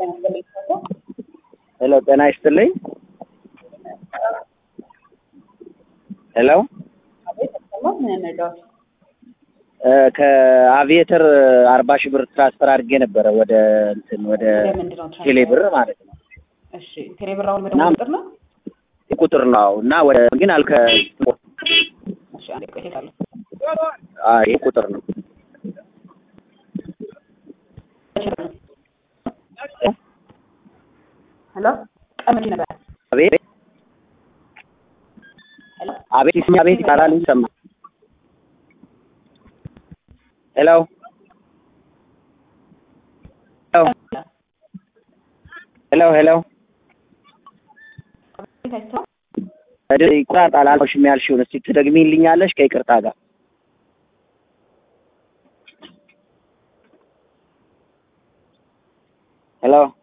ሄሎ ጤና ይስጥልኝ። ሄሎ ከአቪዬተር አርባ ሺህ ብር ትራንስፈር አድርጌ ነበረ ወደ እንትን ወደ ቴሌ ብር ማለት ነው። እሺ ቴሌ ብር አሁን በደንብ ቁጥር ነው። ቁጥር ነው እና ወደ ግን አልከ እሺ አንዴ ቆይ እሄዳለሁ። አይ ይሄ ቁጥር ነው። ሄሎ ቀን መቼ ነበር? አቤት ሄሎ አቤት ይስማ አቤት ይባላል ይሰማ ሄሎ ሄሎ ሄሎ ቤት አይተኸው? ሄሎ ይቆራጣል አልሽም ያልሽውን እስቲ ትደግሚልኛለሽ ከይቅርታ ጋር ሄሎ